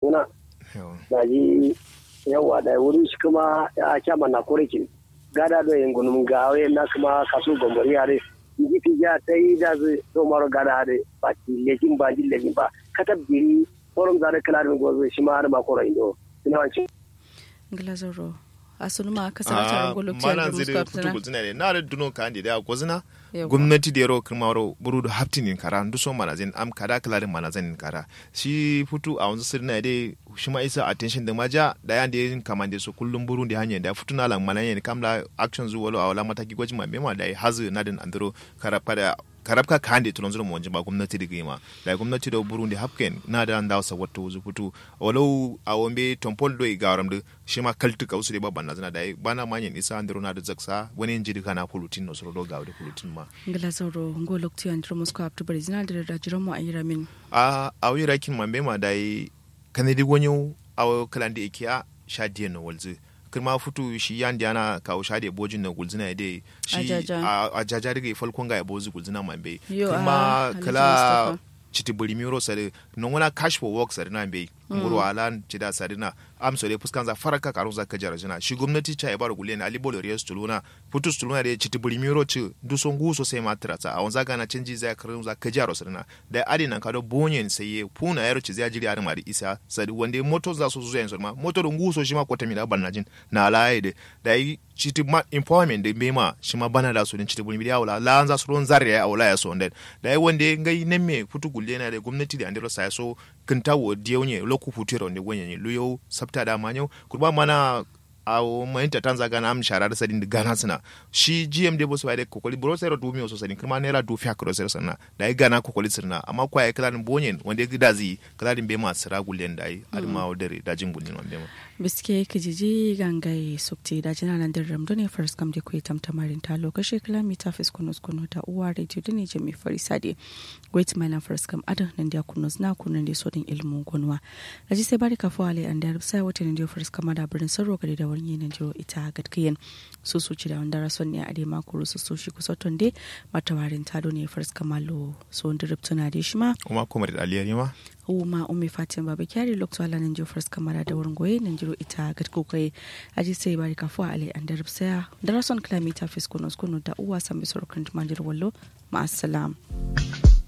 guna da ji yawa da wurin shi kuma ya kyama na korekin gada da yin gunum gawe na kuma kasu gombori yare ji fi ja ta yi da zai so maro gada da ba ki lekin ba ji lekin ba katab biri forum zare kala da gozo shi ma har ma koro indo ina wancin glazoro asunuma kasance a golokci mana a zai da futu gulzina ne na da duno ka ande da gozina Yawwa. gwamnati da yaro kuma waro buru da haftin kara ndu so mana zin am kada kala din mana zin kara shi futu a wanzu sirna dai shi ma isa attention da maja da yan da yin kamande so kullum buru da hanya da futu na lan mana yin kamla action zuwa lo a wala mataki gwajin ma mema da hazu na din andro kara pada karabka kande tulon zuru monji ba gwamnati da gima da gwamnati da burundi hapken na da ndaw sa watto wuzu putu walau a wombe tompol do garam de shima kaltu ka usure babban na zana da bana manyen isa andro na da zaksa wani injiri kana pulutin no soro do gawde pulutin ma glazoro golokci a musko aptu barizina da da jiran mu a yi ramin a a wi rakin mambe ma dai kanadi gonyo a kalande ikiya shadiye no walzu kirma futu shi yan diana ka o shade bojin na gulzina de shi Ajaja. a a jaja daga falkon ga bozu gulzina mambe Yo, kirma a Alhaji kala Mustapha. chiti buri miro sare non wana cash for work sare na be nguru alan chida sare na am sore fuskan za faraka karun za kajara jina shi gwamnati cha ibar gulle na ali bolo riya stuluna putu stuluna de chiti buri miro ci du son gu so sai matra ta a wanza gana canji za karun za kajara sare na da adi nan kado bonyen sai ye puna yaro ci zai jiri ar mari isa sare wande moto za so zuwa yanzu ma moto da ngu so shi ma kwata mi da banajin na alaye de da yi chiti ma employment de bema shi ma bana da su din chiti buri miro wala la anza su ron zare ya wala ya so nden da yi wande ngai nemme putu gulle na da gwamnati da andiro sa so kinta wo diyawnye loku futiro ne gwenye luyo sabta da manyo kurba mana awo mayinta tanza gana am shara da sadin da gana suna shi gm de bosu bai kokoli bro sai du mi so sadin kuma naira du fiya kro sai sanna da ai gana kokoli sirna amma kwa ai kalan bonyen wanda ya da zi kalan be ma sira gulen da ai adma odere da jin gulen wanda ma biske kijiji gangai sukti da jina nan da ramdo ne first kam da kuyi tamtamarin ta lokaci kilomita fis kunus kunu ta uwa radio da ne jami farisade wait my nan first kam adan nan da kunus na kunun da sodin ilmu gunwa da ji sai bari ka fo ale an da sai wata nan da first kam da birnin sarro gari da wani nan jiro ita gadkiyen su su ci da wanda rason ne a dai makuru su su shi kusa tonde matawarin ta ne first kamalo so wanda rubtuna da shi ma kuma kuma da aliyar ma uma umi fatin baba kyari lokto ala nan jofars kamara da wurin goye nan jiro ita gat kokai aji sai bari kafu ale an darab saya darason kilomita fiskonos kuno da uwa sami sorokan mandir wallo ma assalam